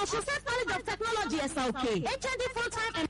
Osun State College of Technology ẹ̀sà òkè HND full time and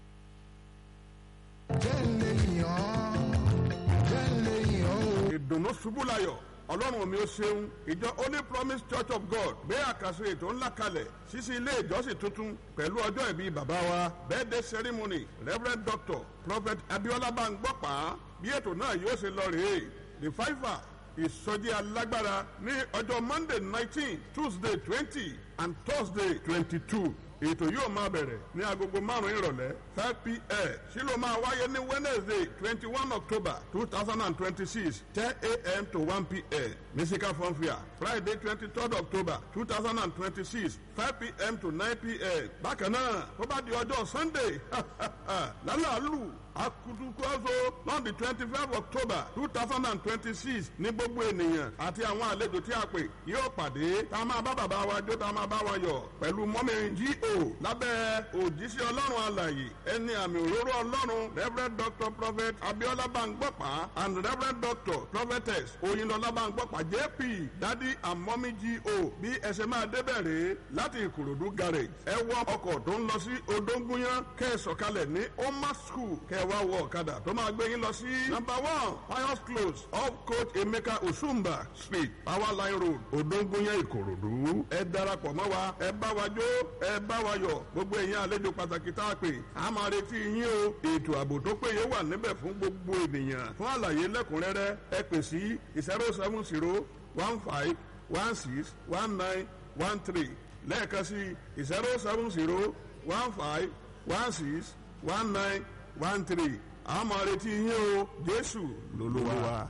jẹ́ ń lè yàn jẹ́ ń lè yàn o. ìdùnnú ṣubú layọ̀ ọlọ́run mi ó ṣeun ìjọ holy promise church of god gbé àkàsọ ètò ńlá kalẹ̀ ṣíṣí ilé ìjọsìn tuntun pẹ̀lú ọjọ́ ìbí bàbá wa birthday ceremony reverend doctor prophet abiola bangbọ́pá bí ètò náà yóò ṣe lọ rèé the fiver ìsọjí alágbára ní ọjọ́ monday nineteen tuesday twenty and thursday twenty-two ètò yóò máa bẹ̀rẹ̀ ní agogo márùn-ún ìrọ̀lẹ́ five pm sí ló máa wáyé ní wednesday twenty one october two thousand and twenty six ten am to one pm musical funfair friday twenty third october two thousand and twenty six five pm to nine pm bákan náà tó bá di ọjọ́ sunday lálàálù akutukuazo lọ́ọ̀dì twenty five october two thousand and twenty six ní gbogbo ènìyàn àti àwọn àlejò tí a pè yóò pàdé tá a máa bá bàbá wa jó tá a máa bá wa yọ̀ pẹ̀lú mọ́mí G.O. lábẹ́ òjíṣẹ́ ọlọ́run alàyè ẹni àmì òróró ọlọ́run reverend doctor prophet abiola bangbọ́pá and reverend doctor prophetess oyinlọlá bangbọ́pá jp dadi and mọ́mí G.O. bí ẹ ṣe máa débẹ̀ rèé láti ìkòròdú garage ẹ wọ ọkọ̀ tó ń lọ sí odóńgúnyán kẹ́ ẹ sọ̀kalẹ̀ ní oma school kẹ́ ẹ wá wọ ọ̀kadà tó máa gbé yín lọ sí number one pius close off coach emeka osumba street power line road odóńgúnyán ìkòròdú ẹ darapọ̀ mọ́ wa ẹ bá wa jó ẹ bá wa yọ̀ gbogbo èèyàn àlejò pàtàkì tá a pè á máa retí yín o ètò ààbò tó péye wà níbẹ̀ fún gbogbo ènìyàn fún àlàyé lẹ́kùnrẹ́rẹ́ ẹ pè sí zero seven zero one five one six one nine one three lẹ́ẹ̀kan sí zero seven zero one five one six one nine one three a máa retí yín o jésù lolúwa.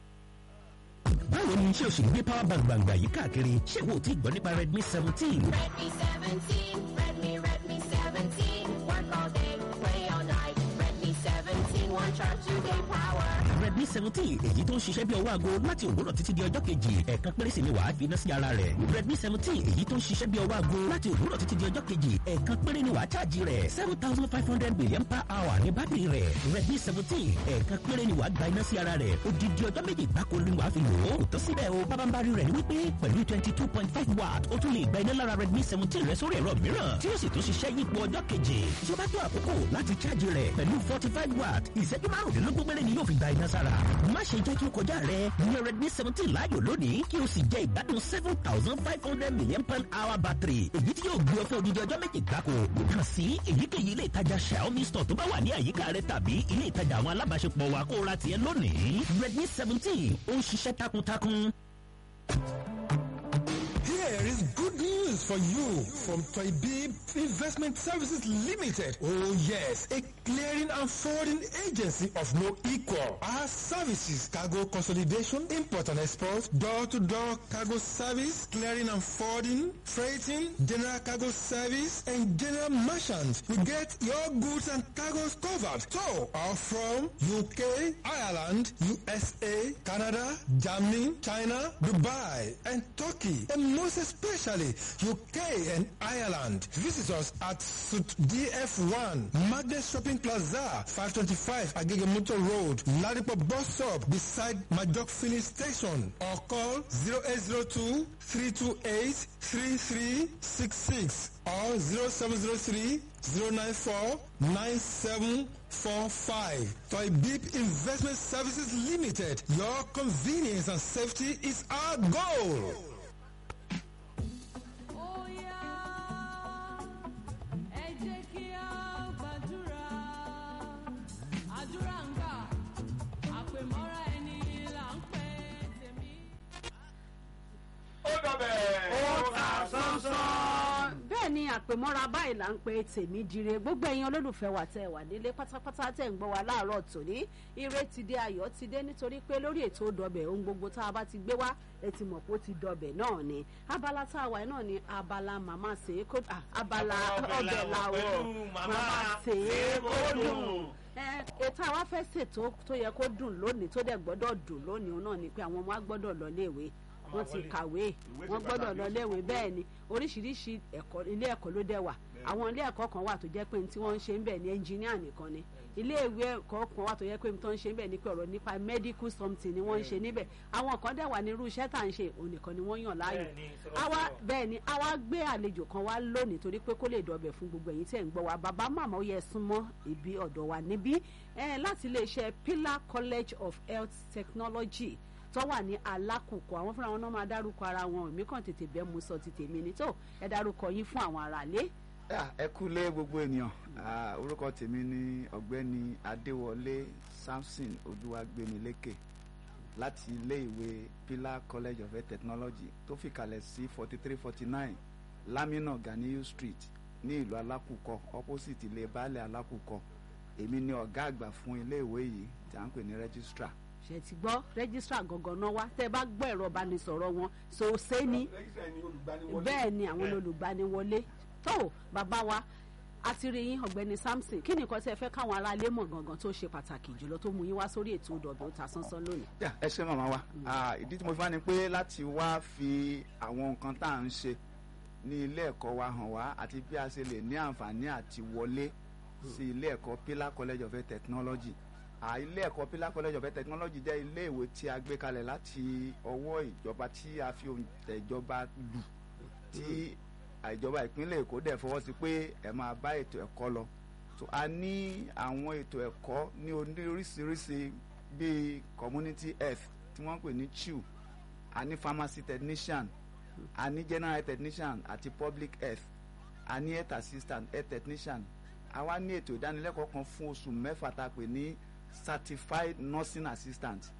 báwo ni iṣẹ́ òṣèlú gbé power bank gbàngbà yìí káàkiri ṣé wo ti gbọ́ nípa redmi seventeen. Redmi 17, Redmi, Redmi 17. Work all day, play all night. Redmi 17, one charge, two day power. redmi seventeen èyí tó ń ṣiṣẹ́ bí ọwọ́ aago láti òwúrọ̀ títí di ọjọ́ kejì ẹ̀ẹ̀kan péré sì ni wàá fi iná sí ara rẹ̀ redmi seventeen èyí tó ń ṣiṣẹ́ bí ọwọ́ aago láti òwúrọ̀ títí di ọjọ́ kejì ẹ̀ẹ̀kan péré ni wàá ṣáàjì rẹ̀ seven thousand five hundred million per hour ní bátìrì rẹ̀ redmi seventeen ẹ̀ẹ̀kan péré ni wàá gba iná sí ara rẹ̀ odidi ọjọ́ méjì gbáko ni wàá fi lò ó kò tó síbẹ̀ o bábánbárí rẹ̀ ni wípé pẹ̀lú twenty two point five watt ó tún lè gba iná lára redmi seventeen rẹ̀ sórí ẹ̀rọ mìíràn tí ó sì tún ṣiṣẹ́ yípo ọjọ́ kejì tí ó bá tó àkókò láti ṣáàjì rẹ̀ pẹ̀lú forty five watt ìṣẹ́jú márùndínlógún péré ni yóò fi gba iná sára má ṣe jẹ́ kí o kọjá rẹ̀ ní redmi seventeen láàyò lónìí kí o sì jẹ ìgbádùn seven thousand five hundred million per hour battery èyí tí yóò gbé ọ fún odidi ọjọ́ méjì gbáko kàn sí èyíkéyìí ilé ìtajà xiaomi store tó bá wà ní àyíká rẹ tàbí ilé ìtajà àwọn alábàáṣepọ̀ wa kó o ra tiẹ̀ lónìí redmi seventeen ó ń ṣiṣẹ́ takuntakun. Here is good news for you from Toybib Investment Services Limited. Oh yes, a clearing and forwarding agency of no equal. Our services, cargo consolidation, import and export, door-to-door cargo service, clearing and forwarding, freighting, general cargo service, and general merchant. We get your goods and cargoes covered. So, are from UK, Ireland, USA, Canada, Germany, China, Dubai, and Turkey, and most especially UK and Ireland. Visit us at Suit DF1, Magnet Shopping Plaza, 525 Agegemuto Road, Ladipo Bus Stop, beside Majok Filling Station, or call 0802 328 3366 or 0703 094 9745. Toy Beep Investment Services Limited. Your convenience and safety is our goal. Ó yá, ẹ jẹ́ kí a gbàdúrà. Àdúrà ń gbà, àpèmọ́ra ẹni là ń pè tèmi. ó dọ̀bẹ̀. ó ta sánsán. bẹ́ẹ̀ ni àpèmọ́ra báyìí là ń pe tèmi dire gbogbo ẹ̀yin olólùfẹ́ wa tẹ́ ẹ wà nílé pátápátá tẹ́ ń gbọ́ wa láàárọ̀ tòní ire ti dé ayọ̀ ti dé nítorí pé lórí ètò dọ̀bẹ̀ ohun gbogbo tá a bá ti gbé wá ẹ ti mọ̀ pé ó ti dọ̀bẹ̀ náà ni abala tá a wà náà ni abala màmá ṣe é kó ah, abala ọbẹ̀ làwọ̀ màmá ṣe é kó dùn ẹ ètò àwa fẹ́ ṣètò tó yẹ kó dùn lónìí tó dẹ̀ gbọ́dọ̀ dùn lónìí òun náà ni pé àwọn ọmọ wa gbọ́dọ̀ lọ léèwé wọ́n ti kàwé Ìwé wọ́n ṣe gbọ́dọ̀ pàtàkì. lọ léèwé bẹ́ẹ̀ ni oríṣiríṣi ẹ̀kọ́ ilé ẹ̀kọ́ ló dẹ̀ wà àwọn ilé ẹ̀kọ́ kan wà tó jẹ́ pé tí wọ́n ń ṣe ń bẹ̀ ní ẹnjìníà nìkan ni ilé ìwé ẹ̀kọ́ kan wà tó jẹ́ pé tó ń ṣe ń bẹ̀ ní pé ọ̀rọ̀ nípa medical something ni wọ́n ń ṣe níbẹ̀ àwọn kan dẹ̀ wà ní irú iṣẹ́ tá à ń ṣe òun nìkan ni wọ́n yàn láàyò Bẹ́ẹ̀ ni, àwa sọ̀rọ̀sọ̀rọ̀. bẹ́ẹ̀ ni àwa gbé àlejò kan wá lónìí torí pé kó lè dọ̀bẹ̀ fún gbogbo ẹ̀yin tí ẹ̀ ń gbọ́ wa bàbá màmá ó yẹ súnmọ́ ibi ọ̀dọ̀ wa níbí eh, láti iléeṣẹ́ Pillar College of Health Technology tó wà ní alákòókò àwọn fúnra wọn náà máa dárúkọ ara wọn èmi kàn tètè bẹ́ẹ̀ mú sọ ti tèmi ni tó ẹ dárúkọ yín fún àwọn aráalé. Ah, ẹ kúlé gbogbo ènìyàn Ah, orúkọ tèmi ni ọ̀gbẹ́ni adéwọlé samson olúwàgbémilékè láti iléèwé pillar college of health technology tó fìkàlẹ̀ sí forty three forty nine lamina ganiyu street ní ìlú alákùkọ opposite ilé baálẹ̀ alákùkọ èmi ni ọ̀gá àgbà fún iléèwé yìí tí à ń pè ní registrar. ṣe ti gbọ́ rẹ́gísítà gangan náà wá tẹ́ ẹ bá gbọ́ ẹ̀rọ ìbánisọ̀rọ̀ wọn ṣòṣe ni rẹ́gísítà ni olùgbaniwọlé. bẹ́ẹ̀ ni àwọn olùgbaniwọlé tó bàbá wa àti rí yín ọ̀gbẹ́ni Samson kí ni nǹkan tí ẹ fẹ́ káwọn aráalé mọ̀ gangan tó ṣe pàtàkì jùlọ tó mú yín wá sórí ètò ìdọ̀bẹ̀ ó ta sánsán lónìí. Yeah, ẹ ṣe màmá wa Ah, ìdí tí mo fi wá ni pé láti wá fi àwọn nǹkan tá à ń ṣe ní ilé ẹ̀kọ́ wa hàn wá àti bí a ṣe lè ní àǹfààní àti wọlé sí ilé ẹ̀kọ́ Pillar College of Health Technology Ah, ilé ẹ̀kọ́ Pillar College of Health Technology jẹ́ ilé ìwé tí a gbé kalẹ̀ láti ọwọ́ ìjọba tí a fi òǹtẹ̀ ìjọba lù tí ìjọba ìpínlẹ̀ Èkó dẹ̀ fọwọ́ sí pé ẹ máa bá ètò ẹ̀kọ́ lọ so a ní àwọn ètò ẹ̀kọ́ ní oríṣiríṣi bíi community health tí wọ́n ń pè ní CHU a ní pharmacy technician a ní general health technician àti public health a ní health assistant health technician a wá ní ètò ìdánilẹ́kọ̀ọ́ kan fún oṣù mẹ́fà tá a pè ní certified nursing assistant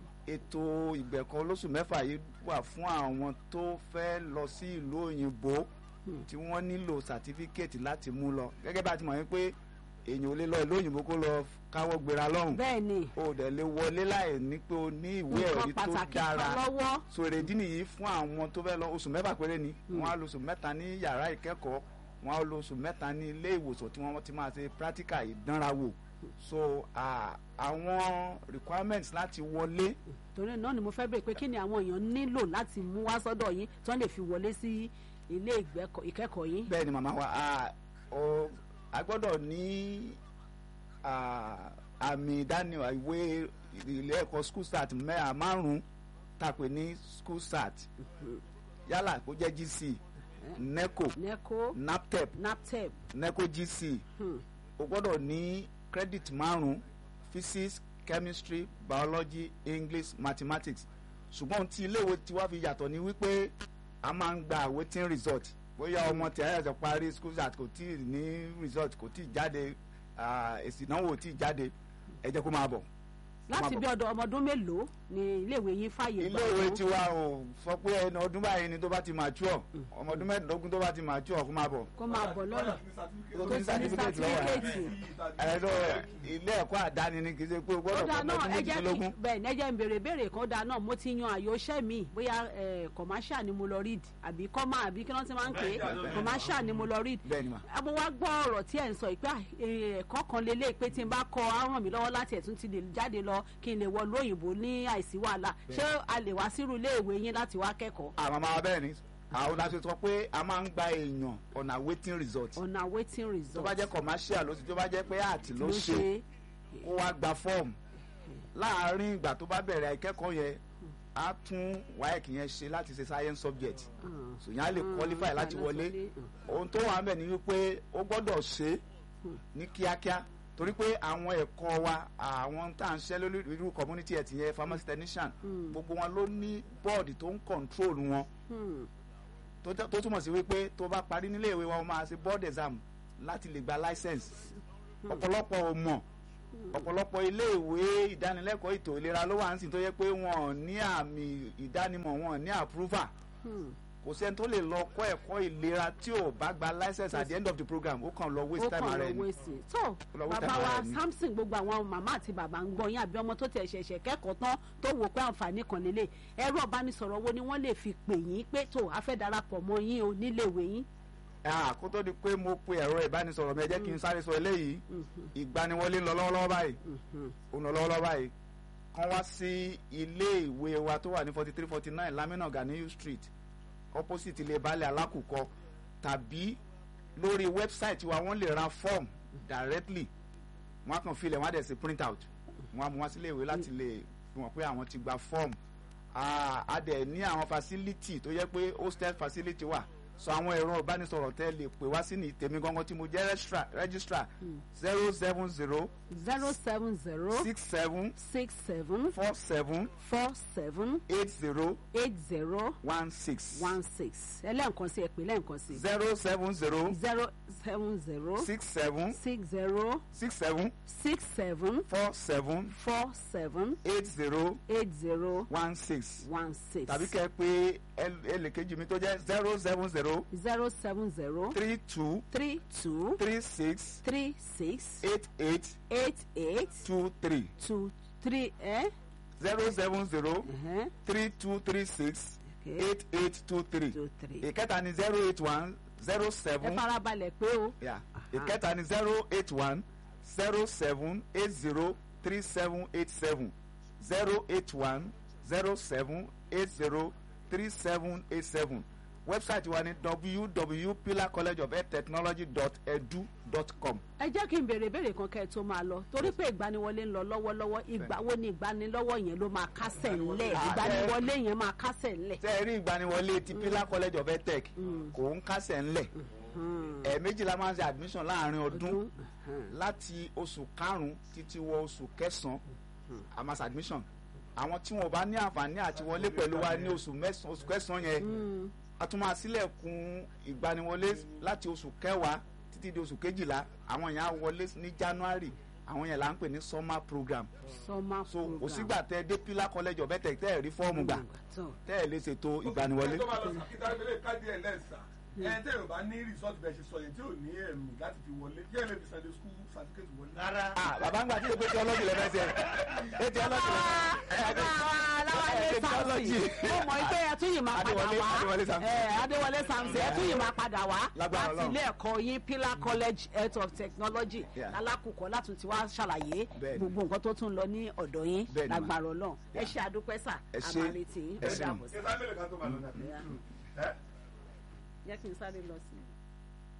ètò ìgbẹ̀kọ́ lóṣù mẹ́fà yìí wà fún àwọn tó fẹ́ lọ sí ìlú òyìnbó tí wọ́n nílò sàtífíkẹ́ẹ̀tì láti mú lọ gẹ́gẹ́ bá a ti mọ̀ wípé èèyàn ò lè lọ ìlú òyìnbó kó lọ káwọ́ gbéra lọ́rùn bẹ́ẹ̀ ni o dẹ̀ lè wọlé láì ní pé o ní ìwé nǹkan ẹ̀rí tó pàtàkì kan dára lọ́wọ́ so èrèdí nìyí fún àwọn tó fẹ́ lọ oṣù mẹ́fà péré ni wọ́n á lo oṣù mẹ́ta ní yàrá ìkẹ́kọ̀ọ́ wọ́n á lo oṣù mẹ́ta ní ilé ìwòsàn tí wọ́n ti máa ṣe practical ìdánrawò so ah, àwọn requirements láti wọlé torí náà ni mo fẹ́ bèèrè pé kí ni àwọn èèyàn nílò láti mú wá sọ́dọ̀ yín tí wọ́n lè fi wọlé sí ilé ìgbẹ́kọ̀- ìkẹ́kọ̀ọ́ yín. bẹ́ẹ̀ ni màmá wa ah, o- a gbọ́dọ̀ ní ah, àmì ìdánimọ̀ ìwé ilé ẹ̀kọ́ school start mẹ́à márùn-ún tàpé ní school start yálà kó jẹ́ GC NECO neco NAPTEP naptep NECO GC hmm. o gbọ́dọ̀ ní credit márùn-ún physics chemistry biology english mathematics ṣùgbọ́n ohun tí iléèwé tiwa fi yàtọ̀ ni wípé a máa ń gba awaiting result bóyá ọmọ tí a yàtọ̀ parí school start kò tí ì ní result kò tí ì jáde ah, èsì ìdánwò ò tí ì jáde ẹ jẹ́ kó máa bọ̀. láti Má bí bọ̀. ọdọ ọmọ ọdún mélòó ni iléèwé yín fàyè gbà iléèwé wọ́n? tiwa ò sọ pé ẹni ọdún báyìí ni tó bá ti mature ọmọ ọdún mẹ́ẹ̀ẹ́dógún tó bá ti mature kó máa bọ̀. kó máa bọ̀ lọ́rọ̀ tó tó ti ní certificate lọ́wọ́ ẹ̀. sátífíkẹ́ẹ̀tì. ẹ̀rọ ilé ẹ̀kọ́ àdáni ni kì í ṣe pé o ó gbọ́dọ̀ dáa fọmọ náà ọdún ẹ jẹ́ kí méjìdínlógún. bẹ́ẹ̀ ni ẹ jẹ́ ń béèrè béèrè kan dáa náà mo ti yan àyò iṣẹ́ mi bóyá eh, commercial ni mo lọ read àbí comma àbí kí wọ́n ti máa ń pè é commercial ni mo lọ read bẹ́ẹ̀ ni mà. ẹ mo wá gbọ́ ọ̀rọ̀ tí ẹ̀ ń sọ ìpè ẹ̀kọ́ kan lélẹ̀ pé tí n bá kọ á ràn mí lọ́wọ́ láti ẹ̀tún ti lè jáde lọ kí n lè wọ lóyìnbó ní àìsí wàhálà ṣé a lè wá sírú iléèwé yín láti wá kẹ́kọ̀ọ́ àwọn máa bẹ́ẹ̀ ni àwọn láti sọ pé a máa ń gba èèyàn on awaiting result ọ̀nà waiting result tó bá jẹ́ commercial ló ti tó bá jẹ́ pé art ló ṣe kó wá gba fọ́ọ̀mù láàárín ìgbà tó bá bẹ̀rẹ̀ ìkẹ́kọ̀ọ́ yẹn á tún WAEC yẹn ṣe láti ṣe science subject so yẹn á lè qualify láti wọlé ohun tó wà ń bẹ̀ ni wípé ó gbọ́dọ̀ ṣe ní kíákíá torí pé àwọn ẹ̀kọ́ wa àwọn tá à ń ṣẹ́ lórí irú community health yẹn pharmacy technician gbogbo wọn ló ní bọ́ọ̀dì tó ń control wọn tó tẹ́- tó túmọ̀ sí wípé tó bá parí nílé ìwé wa wọ́n máa ṣe board exam láti lè gba license ọ̀pọ̀lọpọ̀ ò mọ̀ ọ̀pọ̀lọpọ̀ ilé ìwé ìdánilẹ́kọ̀ọ́ ètò ìlera ló wà ń sìn tó yẹ pé wọn ò ní àmì ìdánimọ̀ wọn ò ní approval kò sẹ́ni tó lè lọ kọ́ ẹ̀kọ́ ìlera tí ò bá gba license at the end of the program ó kàn lọ waste ó time kàn ara lọ ẹni wéṣì tó lọ waste bàbá time wa ara ẹni. Samson gbogbo àwọn màmá àti bàbá ń gbọ́ yín àbí ọmọ tó tẹ̀ ṣẹ̀ṣẹ̀ kẹ́kọ̀ọ́ tán tó wò pé àǹfààní kan lélẹ̀ ẹ̀rọ ìbánisọ̀rọ̀ wo ni wọ́n lè fi pè yín pé tó a fẹ́ darapọ̀ mọ́ yín o níléèwé yín Ah, kó tó di pé mo pe ẹ̀rọ ìbánisọ̀rọ̀ mi ẹ jẹ́ kí n sáré sọ eléyìí ìgbaniwọlé ń lọ lọ́wọ́lọ́wọ́ báyìí ó ń lọ lọ́wọ́lọ́wọ́ báyìí kán wá sí ilé ìwé wa tó wà ní forty three forty nine lamina ganiyu street opposite ilé baálé alákùkọ tàbí lórí wẹ́bsáìtì wa wọ́n lè ra form directly wọ́n á kàn filẹ̀ wọ́n á dẹ̀ sí print out wọ́n á mú wá sílé ìwé láti lè fi hàn pé àwọn ti gba form Ah, a dẹ̀ ní àwọn facility tó yẹ pé hostel facility wà so àwọn ẹ̀rọ ìbánisọ̀rọ̀ tẹ́ lè pè wá sí ní tèmi gangan tí mo jẹ́ registrar- registrar zero seven zero zero seven zero six seven six seven four seven four seven eight zero eight zero one six one six ẹlẹ́ǹkan sí ẹ̀pẹ́ lẹ́ǹkan sí zero seven zero zero seven zero six seven six zero six seven six seven four seven four seven eight zero eight zero one six one six tàbí kẹ́ ẹ pé ẹlẹ́kejì mi tó jẹ́ zero seven zero zero seven zero three two three two three six three six eight eight eight eight two three two three eh? zero seven zero uh-huh. three two three six Okay. eight eight two three two three. ìkẹta ni zero eight one zero ẹ seven farabalẹ̀ pé o yeah. ìkẹta ni zero eight one zero seven eight zero three seven eight seven zero eight one zero seven eight zero three seven eight seven wẹ́bsáìtì wa ni www.pillarcollegeoftechnology.edu.com ẹ jẹ́ kí n béèrè béèrè kan kẹ́ ẹ tó máa lọ torí pé ìgbaniwọlé ń lọ lọ́wọ́lọ́wọ́ ìgbà wo ni ìgbanilọ́wọ́ yẹn ló máa kásẹ̀ ńlẹ̀ Ah, ìgbaniwọlé yẹn máa kásẹ̀ ńlẹ̀. tẹ́ ẹ rí ìgbaniwọlé ti pillar college of edtech kò ń kásẹ̀ ńlẹ̀ ẹ̀ẹ̀mejì la máa ń ṣe admission láàrin ọdún láti oṣù karùn-ún títí wọ oṣù kẹsàn-án a máa ṣe admission àwọn tí wọn bá ní àǹfààní àti wọlé pẹ̀lú wa ní oṣù mẹ́sàn-án oṣù kẹsàn-án yẹn a tún máa sílẹ̀kùn ìgbaniwọlé láti oṣù kẹwàá títí di oṣù kejìlá àwọn yẹn á wọlé ní january àwọn yẹn là ń pè ní summer program summer so program. kò sígbà tẹ dé pillar college of edtech tẹ́ ẹ̀ rí fọ́ọ̀mù gbà tó tẹ́ ẹ̀ lè ṣètò ìgbaniwọlé. tó bá lọ sàkítàgbélé káàdì ẹ̀ lẹ́sà ẹ̀ tẹ́ ò bá ní resort bẹ̀ ṣe sọ yẹn tí ò ní ẹ̀mí láti fi wọlé kí ẹ̀ lè fi sunday school certificate wọlé. rárá Ah, bàbá ń gbà tí èpè tí ọlọ́jì lẹ́fẹ̀ẹ́ sẹ́ ẹ ti ọlọ́jì aláwálé Ẹ, samson ó mọ̀ pé ẹ tún yìí máa padà Adéwọlé- wá Adéwọlé Samson. ẹ, adéwọlé samson ẹ tún yìí máa padà wá Lágbára láti Ọlọ́run. ilé ẹ̀kọ́ yín pillar college health of technology Yeah. alákùkọ láti ti wá ṣàlàyé Bẹ́ẹ̀ni. gbogbo nǹkan tó tún lọ ní ọ̀dọ̀ yín Bẹ́ẹ̀ni ma. lágbára ọlọ́run ẹ ṣe àdúpẹ́ sà Ẹ ṣé. àmàlẹ́tì yín Ẹ ó ṣé. dàbọ̀ sí. ṣé sábẹ́lẹ̀ kan tó máa lọ náà. jẹ́ kí n sáré lọ sí i.